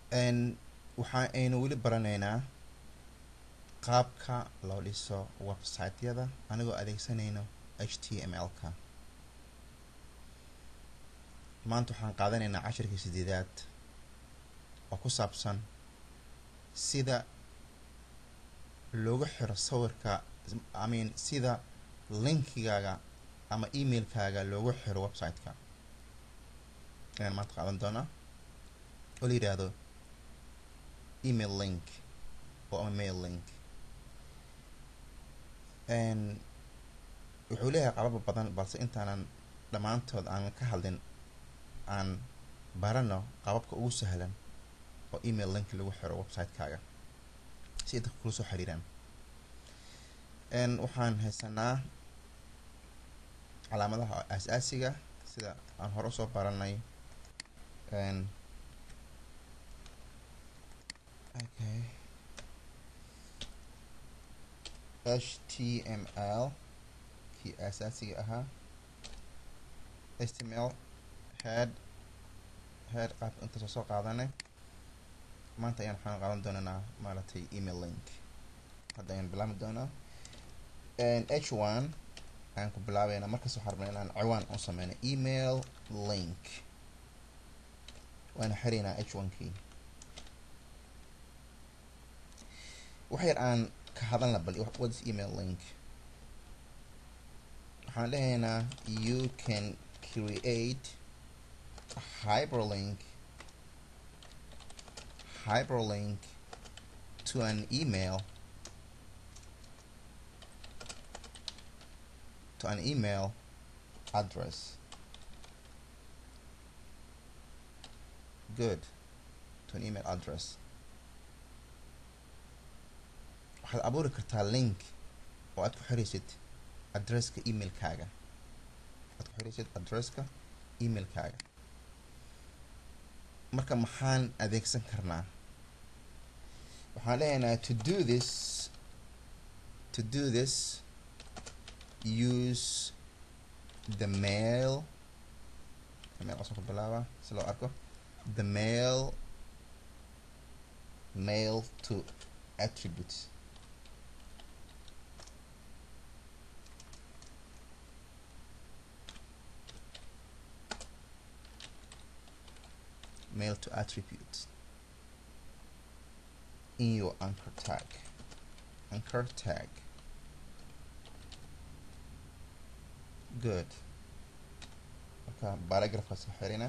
waxa aynu weli baranaynaa qaabka loo dhiso website-yada anigoo adeegsanayno h t m l-ka maanta waxaan qaadanaynaa cashirkii sideedaad oo ku saabsan sida loogu xiro sawirka i mean sida linkigaaga ama emailkaaga loogu xiro website-ka ayaan maanta qaadan doonaa oo la yidhaahdo email link oo ama mail link wuxuu leeyahay qababa badan balse intaanan dhammaantood aan ka hadlin aan barano qababka ugu sahlan oo email link lagu xiro website-kaaga si dadka kula soo xiriiraan waxaan haysanaa calaamadaha aas-aasiga sida aan hore usoo baranay okay h t m l kii aasaasiga ahaa h t m l head head qaabka intaasoo soo qaadanay maanta ayaan waxaan qaadan doonanaa maaragtay email link hadda ayaan bilaabi doonaa h one ayaan ku bilaabeynaa markaas waxaan rabnaa inaan ciwaan u sameyno email link waana xiraynaa h one kii wax yar aan ka hadalna bal what is email link waxaan lehaynaa you can create a hyperlink hyperlink to an email to an email address good to an email address waxaad abuuri kartaa link oo aad ku xiraysid adresska emailkaaga aad ku xiraysid adresska emailkaaga marka maxaan adeegsan karnaa waxaan leeyahnaa to do this to do this use the mail mail asan ku bilaaba si loo arko the mail mail to attributes mail to attributes in your anchor tag anchor tag good marka baragraphkaas xirina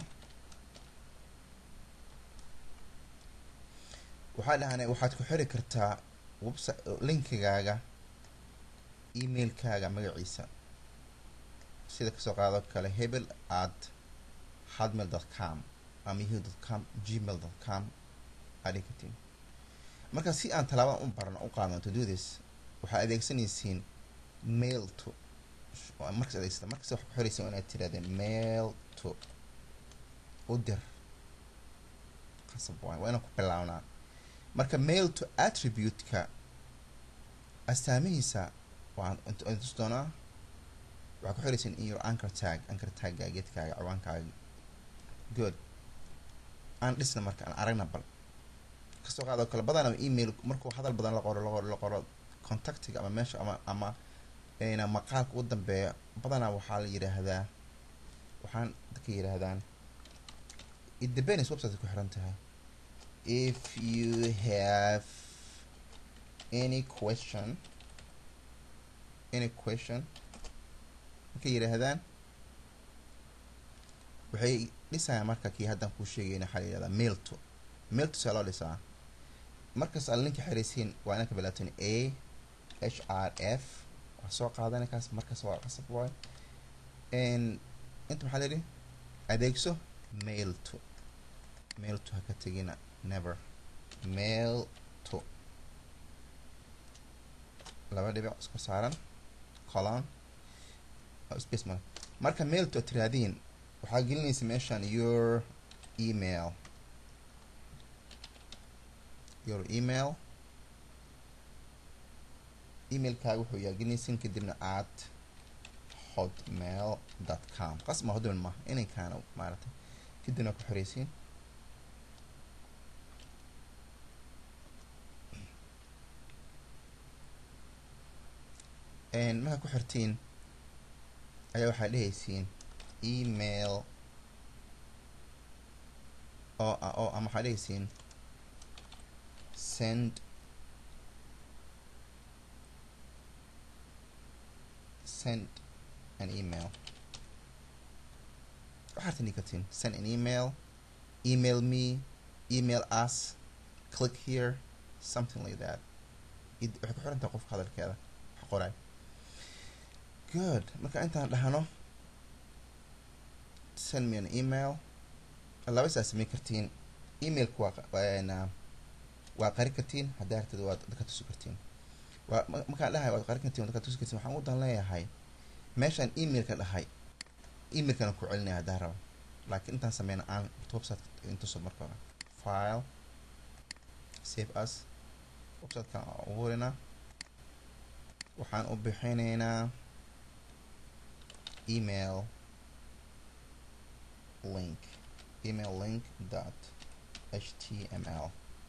waxaa dhahanay waxaad ku xiri kartaa website linkigaaga emailkaaga magaciisa sida kasoo qaado kale hebel at hotmail dot com ama yahu dot com gmail dot com aadhi kartiin marka si aan talaabadan u barno u qaadno to do this waxaa adeegsanaysiin mail to markas adeegsata markasta wax ku xiraysa inaad tirahdeen mail to u dir qasab waay waa inaan ku bilaabnaa marka mail to attribute-ka astaamihiisa waan tus doonaa waxaa ku xirayseen in your anchor tag anchor tagga geedkaaga ciwaankaaga good aan dhisna marka aan aragna bal kasoo qaadoo kale badanaa email markuu hadal badan la qoro laqoro la qoro contactiga ama meesha ama ama na maqaalka u dambeeya badanaa waxaa la yidhaahdaa waxaan dadka yidhaahdaan it depends website ku xiran tahay if you have any question any question markay yidhaahdaan waxay dhisayaan marka kii haddaan kuu sheegayna waxaa la yihahdaa mail to mail to see loo dhisaa markaas aad linka xiraysiin waa inaan ka bilaabteen a h r f waa soo qaadana kaas markaas waa qasab waay inta maxaa la yidhi adeegso mail to mail to ha ka tegina never mail to laba dhibic iska saaran colon space male marka mail to tiraadiin waxaa gelinaysa meeshaan your email your email emailkaaga wuxuu yaa gelinaysin kadibna at hotmail dot com qasma hotmail ma inankaana maaragtay kadibna ku xoreysiin markaa ku xirtiin ayaa waxaad dhehaysiin email oo oo ama waxaad dhehaysiin send send an email waxaad tini kartiin send an email email me email us click here something like that waxay ku xirantahay qofka hadalkeeda wax qoray good marka intaan dhahno send me an email laba saa samayn kartiin emailka waa waa qari kartiin haddaa hartid waad dadka tusi kartiin waa markaan dhahay waad qari kartiin dadka tusi kartiin waxaan u dan leeyahay meeshaan emailka dhahay emailkana ku celinaya haddaa rabo laakiin intaan sameyna aan website intuso marka hore file save us websitekan abuurinaa waxaan u bixinaynaa email link email link dot html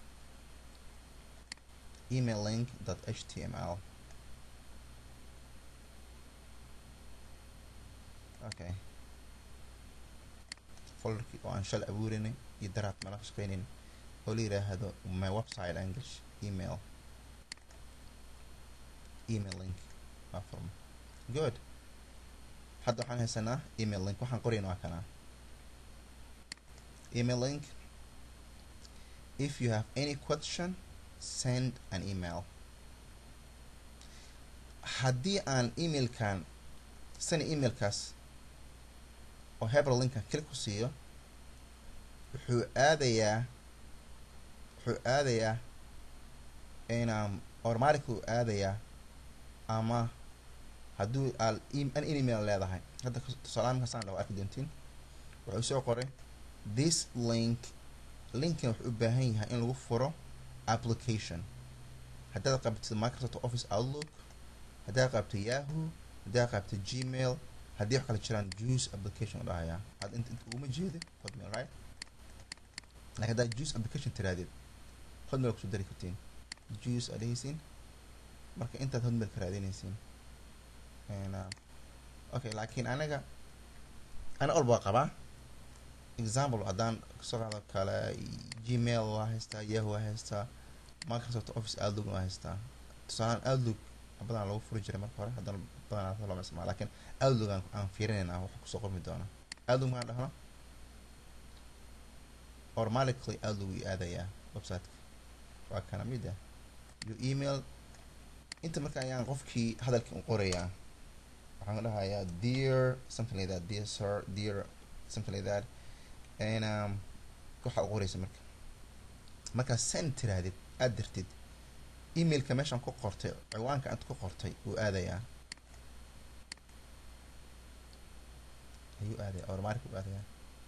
email link dot html okay folderkii oo aan shal abuurinay iyo daraad mala ka shaqeynayn oo la yiraahdo my website english email email link waa furma good hadda waxaan haysanaa email link waxaan qorayna waa kanaa email link if you have any question send an email haddii aan emailkan sani emailkaas oo hebel linkan klik ku siiyo wuxuu aadayaa wuxuu aadayaa inaan automatically u aadayaa ama hadduu aal an email leedahay hadda tusaalaha markaasaan dhaho arki doontiin wuxuu soo qoray this link linkan wuxuu u baahan yahay in lagu furo application haddaad qabtid microsoft office outlook haddaad qabto yahoo haddaad qabto gmail haddii wax kale jiraan juice application dhahayaa had int inta uguma jeeda hotmail right laakiin haddaad juice application tirahdid hotmail kusoo dari kartiin juice aad dhehaysiin marka intaad hotmail ka raadinaysiin okay laakiin anaga ana walba waa qabaa example haddaan kasoo qaado kale gmail waa haystaa yahoo waa haystaa microsoft office outlook waa haystaa tusaalaan outlook badan lagu furi jiray marka hore haddana badanaa looma isticmaalo lakin outlook aan aan fiirinayna wax kusoo qormi doona outlook markaan dhahno automatically outlook uu aadayaa websiteka waa kana mid ah your email inta marka ayaan qofkii hadalkii u qorayaa waxaan dhahayaa dear something like that dear sir dear something like that and um waxaa u qoraysa marka markaa send tirahdid aad dirtid emailka meeshaan ku qortay ciwaanka aad ku qortay uu aadayaa ayuu aadaya automatic uu aadayaa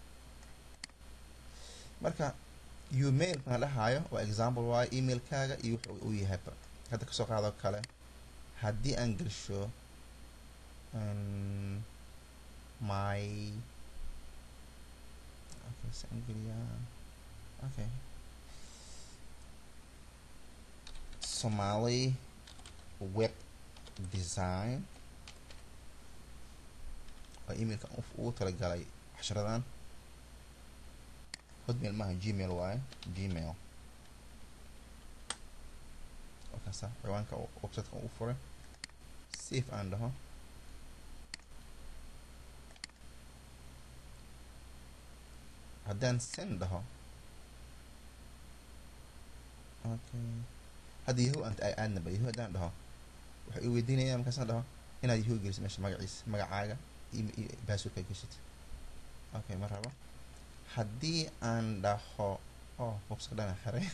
marka email kaan dhahaayo waa example waayo emailkaaga iyo wuxuu uu yahayba hadda kasoo qaado kale haddii aan gelsho my okay saan geliyaa okay Somali web design waa emailka ugu talagalay casharadan hotmail maaha gmail waaye gmail wakaasa ciwaanka websiteka ugu furay safe aan dhaho haddaan send dhaho okay hadda yahu aan aadnaba yahu haddaan dhaho waxay i weydiinayaan markaasaan dhaho inaad yahu geliso meesha magaciisa magacaaga iyo basswordka geshid okay ma rabo haddii aan dhaho oh website dhana xiray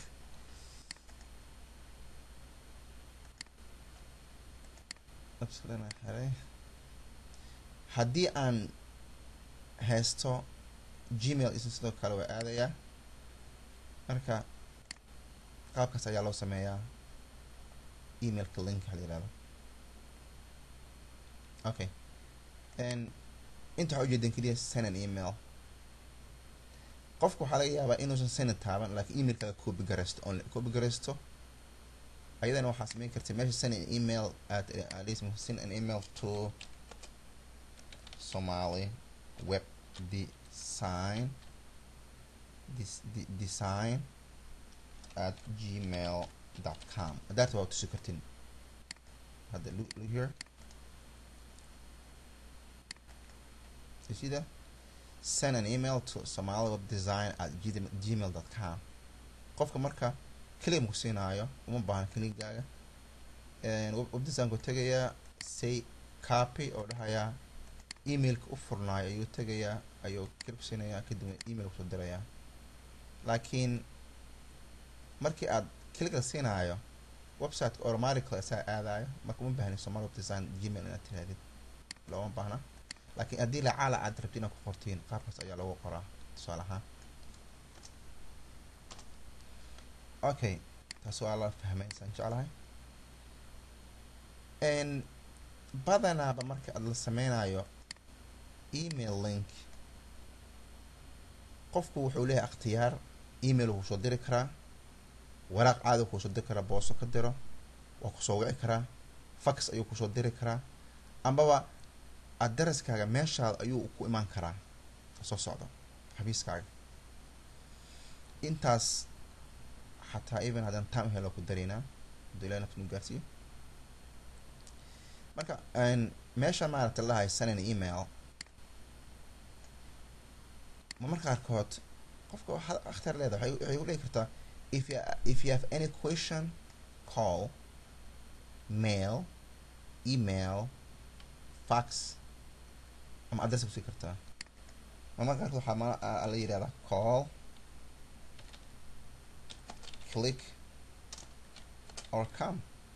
website dhana xiray haddii aan haysto gmail isna sidoo kale waa aadayaa marka qaabkaas ayaa loo sameeyaa emailka link la yihahdo okay inta waxaa ujeedan keliya send an email qofka waxaa laga yaabaa inuusan send taaban laakiin emailkaaga copy garaysto only copy garaysto ayadana waxaa sameyn karta meesha send an email at at least send an email to somali web design this de design at gmail dot com that's waa tusi kartin hadda look, look here you see that send an email to somali web design at gmail dot com qofka marka keliya maku siinaayo uma baahna keligaaga web designku tegayaa say copy oo dhahayaa emailka u furnaayo ayuu tegayaa ayuu keli ku siinayaa kadibna email kusoo dirayaa laakiin markii aad keliga siinaayo websiteka automatically asaa aadayo marka uma baahni somal web design gmail inaad tirahdid looma baahna laakiin haddii lacaala aad rabti inaad ku qortiin qaabkaas ayaa lagu qoraa tusaale ahaan okay taas waa la fahmaysaan jeclahay badanaaba marka aad la sameynayo email link qofku wuxuu leeyahay akhtiyaar email wuu soo diri karaa waraaq caadi kuu soo diri karaa booso ka diro waa kusoo wici karaa fax ayuu kusoo diri karaa ambaba adaraskaaga meeshaada ayuu ku imaan karaa soo socdo xabiiskaaga intaas xataa even haddaan time helo ku daraynaa haduu ilahi naftu nu gaarsiiyo marka meesha maaragta lahay send an email ma marka qaarkood qofka waxaad akhtar leedahay waxay ku dhihi kartaa if you if you have any question call mail email fax ama address kusii kartaa ma marka qaarkood waxaa ma la yidhahdaa call click or come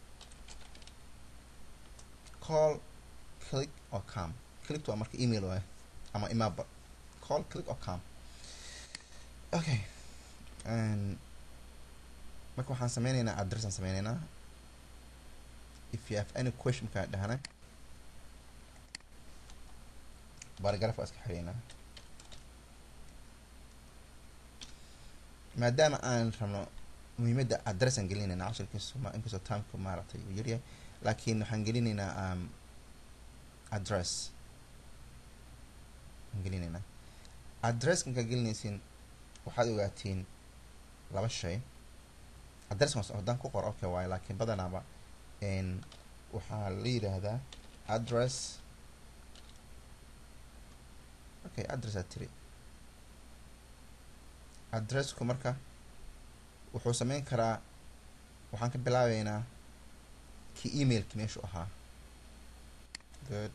call click or come click waa marka email waay ama imaba call click or come okay marka waxaan sameyneynaa address aan sameyneynaa if you have any question markaa dhahnay baragraph waa iska xireynaa maadaama aan rabno muhiimadda address aan gelinayna cashirkiisu ma inkastoo timeka maaragtay uu yaryahay laakiin waxaan gelinaynaa um, address aan gelinaynaa addresska markaa gelinaysiin waxaad ogaatiin laba shay address haddaan ku qoro okay waayo laakiin badanaaba waxaa la yidhaahdaa address okay address aad tiri addressku marka wuxuu sameyn karaa waxaan ka bilaabeynaa kii emailki meeshu ahaa good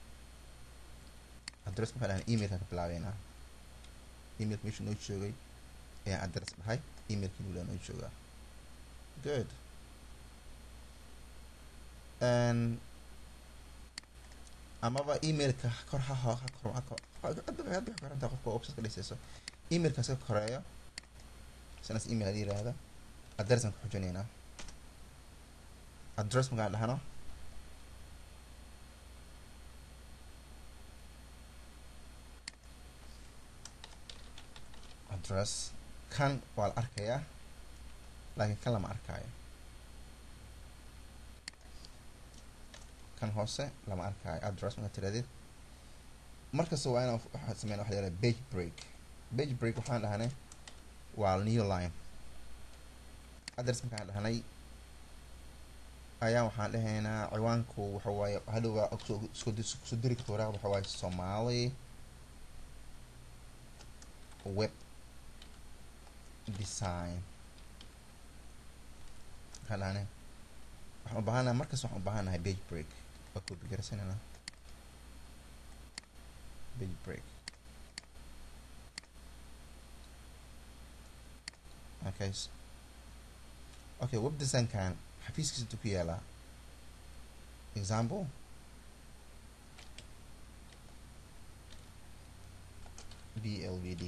address waxaan dhahay emailkaan ka bilaabeynaa emailka meeshu noo joogay ayaan address dhahay emailkii nula noo joogaa good amaba emailka kor ha ho ha kor ha kor hadda waxay korantaa qofka website ka dhisayso emailkaas ka koreeyo sidaas email hadii yiraahda address aan ku xujinaynaa address markaan dhahno address kan waa la arkayaa laakiin kan lama arkaayo kan hoose lama arkaayo address markaad tirahdid markasta waa inaan waxaa sameyn waxa la yihahda page break page break waxaan dhahnay waa new line address markaan dhahnay ayaa waxaan dhahaynaa ciwaanku waxa waaye hadhowga kusoo diri karta waraaqda waxa waaye somali web design waxaan dhahnay waxaan u baahanahay markas waxaan u baahanahay page break waa koobi garsanayna page break okay okay web designkan xafiiskiisa intuu ku yaalaa example blvd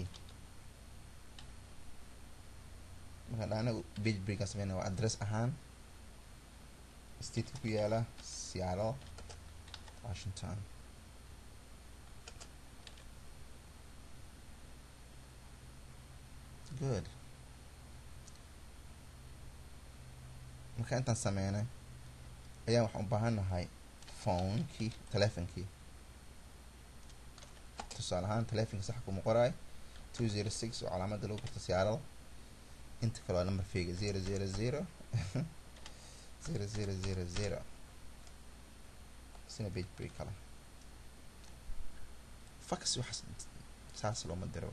markaan dhahna page break aan sameynaya waa address ahaan stateka ku yaala seattle washington good marka intaan sameynay ayaan waxaan u baahan nahay phonekii telefonkii tusaale ahaan telefonka sax kuma qoraay two zero six oo calaamada lagu garto siyaarada inta kale waa number fega zero zero zero zero zero zero zero sina page break kale fax waxaas saas looma diro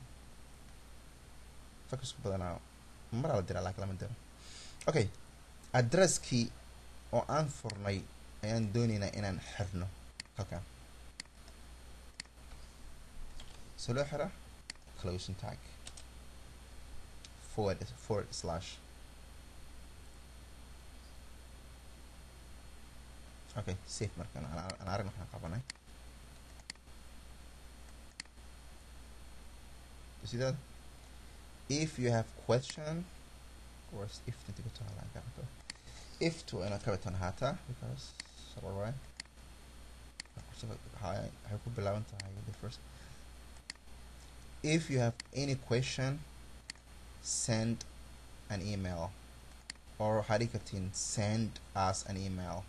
faxku badanaa maraa la diraa laakiin lama diro okay addresskii oo aan furnay ayaan dooneynaa inaan xirno halkan so loo xira closing tag forward forward slash okay safe markan aan aragna waxaan qabanay you see that if you have question or if tinti ku taala gacanta if to ina kabitan hata because alright waxay ku bilaaban tahay the first if you have any question send an email or harikatin send us an email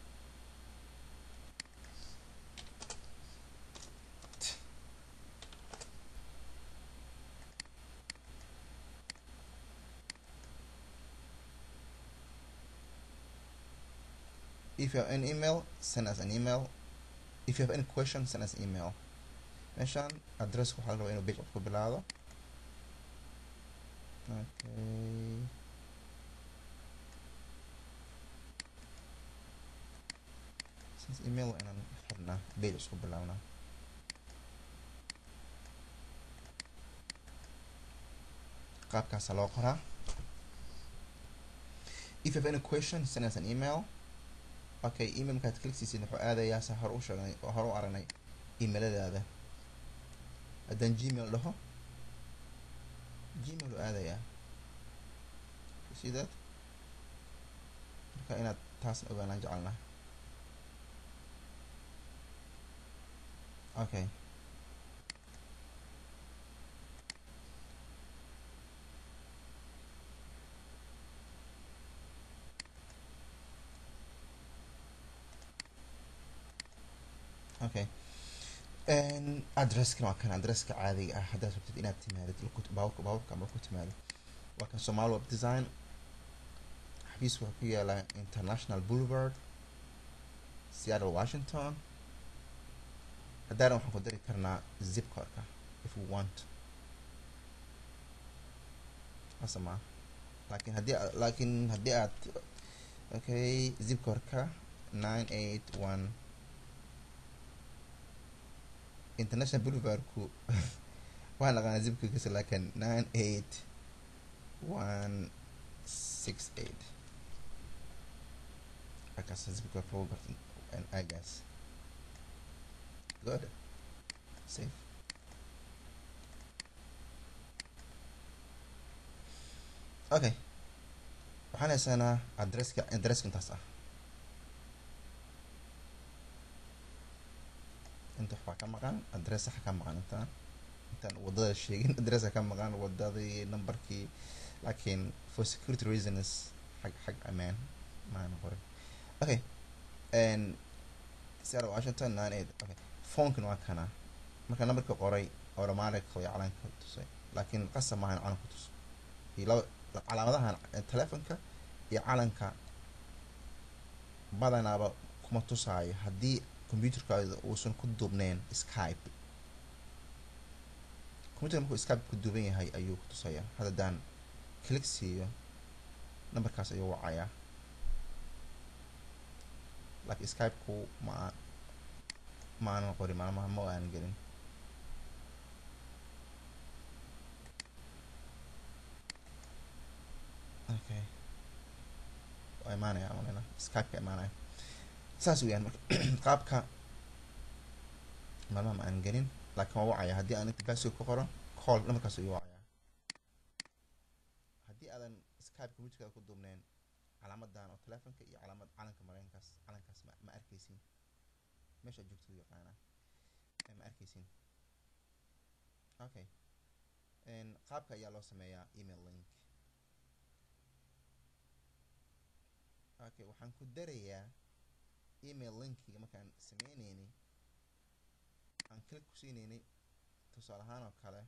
if you have an email send us an email if you have any question send us an email meeshaan address waxaa la rabaa inuu page ku bilaado okay since email waa inaan xirnaa page isku bilaabnaa qaabkaasa loo qoraa if you have any question send us an email okay email markaad click siisid wuxuu aadayaa sa hore u sheegnay oo hore u aragnay emailadaada haddaan gmail dhaho gmail u aadayaa see that marka inaad taasna ogaanaan jecelnaa okay okay addresskana waa kan addresska caadiga ah haddaad rabtid inaad timaadid baaburka baaburka ama ku timaado waa kan somal web design xafiisku wuxuu ku yaalaa international boulevard seattle washington haddaana waxaan ku dari karnaa zip codka if we want asama laakiin haddii laakiin haddii aad okay zip codka nine eight one international boulevardku waxaan naqaanaa zipkiisa laakiin nine eight one six eight halkaas zipka lagu garto aagaas good safe okay waxaan haysanaa adresska adresska intaas ah inta waxbaa ka maqan adressa ka maqan intaan intaan wadada sheegin adressa ka maqan wadadii numberkii laakiin for security reasons xag xag amaan maana qorin okay and seattle washington nine eight okay phonekana waa kana marka numberka qoray automatically calanka tusay laakiin qasab maahan calanku tuso iyo laba calaamadahan telefonka iyo calanka badanaaba kuma tusaayo haddii computerkaada uusan ku duubneyn skype computerka markuu skype ku duuban yahay ayuu ku tusaya haddadaan click siiyo numberkaas ayuu wacayaa laakiin skype-ku ma ma aanan qorin maalmaha ma aanan gelin okay waa imaanaya malena skype ka imaanaya saas weyaan marka qaabka maalmaha ma aanan gelin laakiin waa wacaya haddii aan inta password ku qoran call numberkaas ayuu wacaya haddii aadan skype computerkaada ku duubneen calaamadan oo telefonka iyo calaamad calanka mareykankaas calankaas ma ma arkeysin meesha joogto yaqaana ma arkeysin okay qaabka ayaa loo sameeyaa email link okay waxaan ku darayaa email linkiga markaan sameyneynay aan click ku siineynay tusaale ahaan oo kale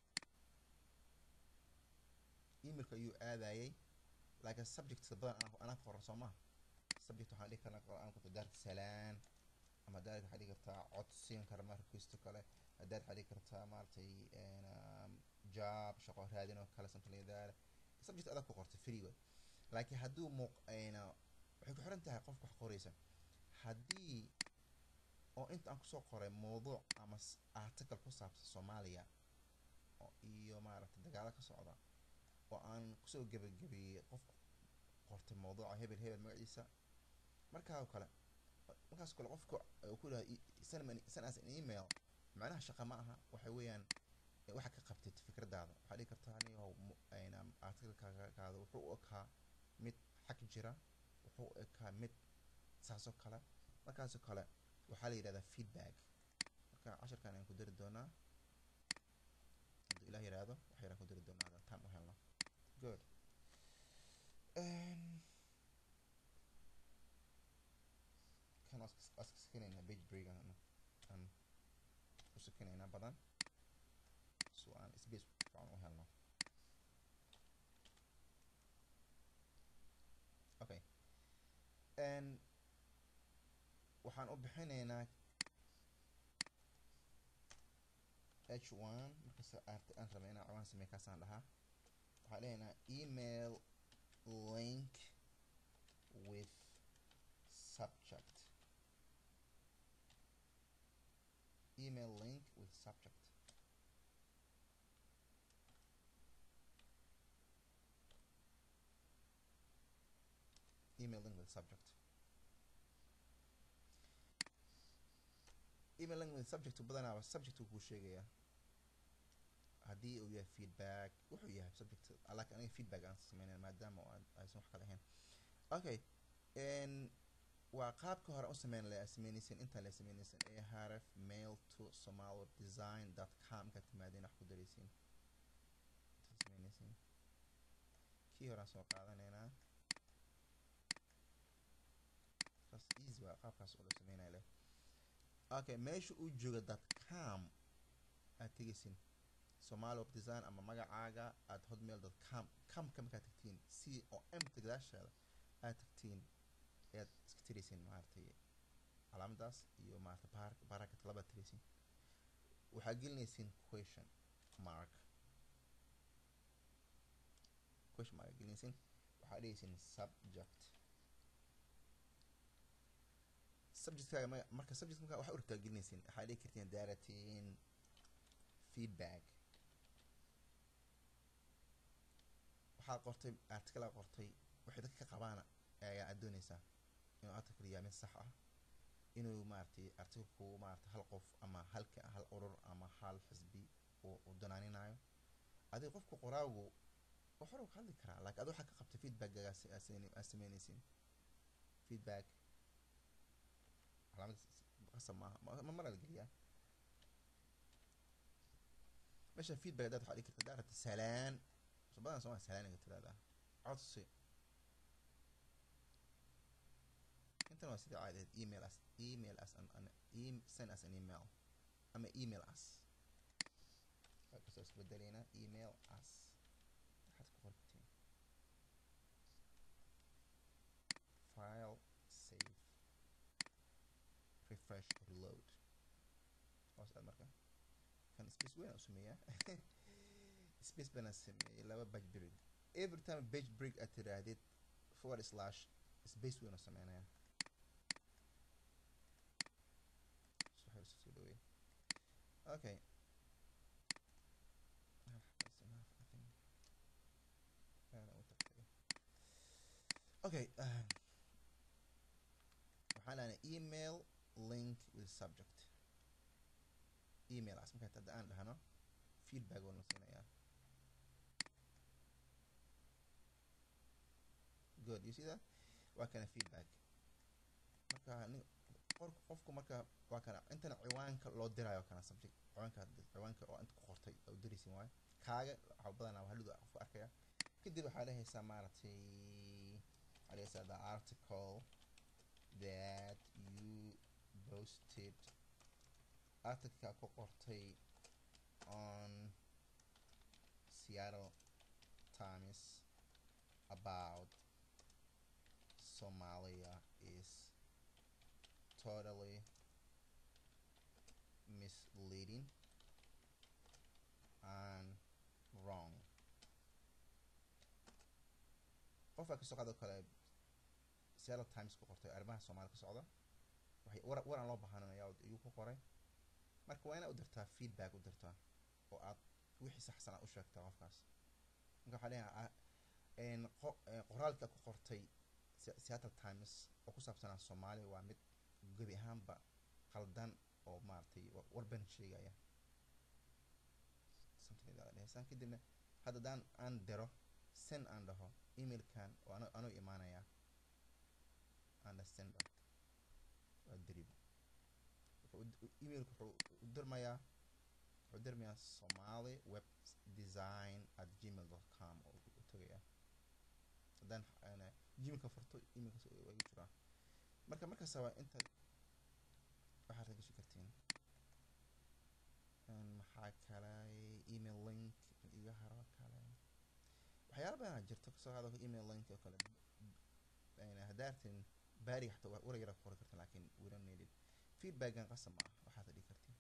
emailka ayuu aadayay laakiin subjectka badan anaa anaa ku qoran soo maha subject waxaan dhihi karnaa aan ku daarta salaan ama hadaad waxaa dhigi kartaa cod siin kara ma requesto kale hadaad waxaa dhigi kartaa maaragtay job shaqo raadin oo kale something like that subject adag ku qorta free way laakiin hadduu muuq ayna waxay ku xiran tahay qofka wax qoraysa haddii oo inta aan kusoo qoray mawduuc ama article ku saabsan soomaaliya oo iyo maaragtay dagaalo ka socda oo aan kusoo gebagabeeyey qof qortay mawduuca hebel hebel magaciisa markaa oo kale markaas kale qofka uu ku dhaha send as an email macnaha shaqa ma aha waxa weeyaan waxa ka qabtid fikradaada waxaa dhigi kartaa anigo ayna articlekaada wuxuu u ekaa mid xag jira wuxuu u ekaa mid saasoo kale markaasoo kale waxaa la yidhahdaa feedback marka casharkan ayaan ku dari doonaa hadduu ilah yidhaahdo wax yaraan ku dari doonaa haddaan time u helno good kan waa sakinaynaa page break aan aan u sakinaynaa badan so aan space fiican u helno okay n waxaan u bixinaynaa h one markasta art aan rabay inaan cawaan samey kaasaan dhahaa waxaan leeyaynaa email link with subject email link with subject email link with subject email link with subject badanaaba subject uu kuu sheegayaa haddii uu yahay feedback wuxuu yahay subject laakiin aniga feedback aan sameynay maadaama aysan wax kale ahayn okay n waa qaabka hore u sameyn la sameynaysan intaan la sameynaysan ee harf mail to somal design dot com markaad timaadeen wax ku daraysiin intaad sameynaysiin kii horaan soo qaadanaynaa kaas easy waa qaabkaas oo la sameynaya leh okay meesha uu jooga dot com aad tegaysin somali web design ama magacaaga aad hotmail dot com comka markaad tagtiin c oo mta gadaasheeda aad tagtiin ayaad iska tiraysiin maaragtay calaamadaas iyo maaragtay bar barakat labaad tiraysiin waxaad gelinaysiin question mark question mark gelinaysiin waxaad dhigaysiin subject subjectkaaga marka subject marka waxaa u rabtaa gelinaysiin waxaad dhigi kartiin daaratiin feedback waxaad qortay article aa qortay waxay dadka ka qabaana ayaa aad doonaysaa inuu article yahay mid sax ah inuu maaragtay articleku maaragtay hal qof ama halka hal urur ama hal xisbi uu danaaninayo adiga qofka qoraagu wax hore ka hadli karaa laakiin adi waxaa ka qabtay feedbackgaagaas aad sameynaysin feedback calaamad qasab maaha ma mara la geliyaa meesha feedback hadaad waxaa dhigi karta daarata salaan so badan somaa salaaniga tiraahdaa codsi intan waa sidii caadi ahayd email as email as an, an e send as an email ama email as kasoo isbedelaynaa email as waxaad ku qortiin file save refresh reload hoos aad marka kan space weyn u sameeyaa space bana sameeyay laba page break every time page break aad tiraahdid forward slash space weyn u sameynaya soo dhaweey okay okay uh, waxaan lehnay email link with subject email as markaa hadda aan dhahno feedback oo na siinayaa good you see that waa kana feedback marka nin qor qofku marka waa kana intana ciwaanka loo diraayo kana subject ciwaanka ciwaanka oo inta ku qortay oo diraysin waayo kaaga waxaa badanaa hadhuda qofku arkaya kadib waxaa dhahaysaa maaragtay waxaa the article that you posted articleka ku qortay on Seattle Times about Somalia is totally misleading and wrong qofka kasoo qaado kale Seattle Times ku qortay arrimaha Soomaaliya ka socda waxay war waran loo baahanaya ayuu ku qoray marka waa inaad u dirtaa feedback u dirtaa oo aad wixii saxsan aad u sheegtaa qofkaas marka waxaa leeyahay qoraalka ku qortay Seattle Times oo ku saabsanaa Soomaaliya waa mid gebi ahaanba qaldan oo maaragtay warban sheegaya san kadibna haddadaan aan diro sen aan dhaho emailkan oo ano anuu imaanaya understand waa dirib emailku wuxuu u dirmayaa wuxuu dirmayaa somali web design at gmail dot com oo u tagayaa haddaan gmailka furto emailkaas waa igu jiraa marka markaasa waa inta waxaad ragishi kartiin maxaa kale email link iga haro kale waxyaala badanaa jirto kasoo qaado email link oo kale haddaartin baariga xataa wara yara qori kartin laakiin we don't need it feedbackan qasab ma ah waxaad dhigi kartiin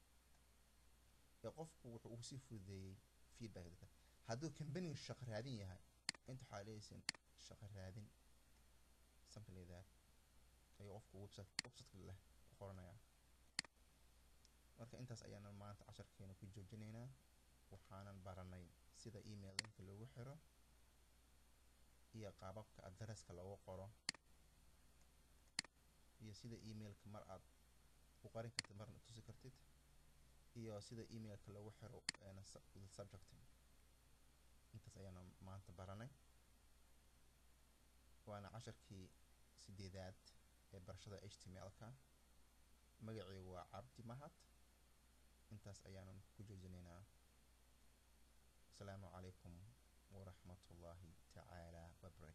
ee qofku wuxuu ugu sii fududeeyey feedback dadka hadduu company shaqo raadin yahay inta waxaa leeysin shaqo raadin something like that ayuu qofku website website leh ku qoranayaa marka intaas ayaana maanta casharkeena ku joojinaynaa waxaanan baranay sida email linka loogu xiro iyo qaababka adresska loogu qoro iyo sida emailka mar aad u qarin kartid marna tusi kartid iyo sida emailka loogu xiro subject intaas ayaana maanta baranay waana casharkii sideedaad ee barashada h t m l-ka magaceygu waa cabdi mahad intaas ayaanan ku joojinaynaa asalaamu calaykum waraxmat ullaahi tacaala wabarakatu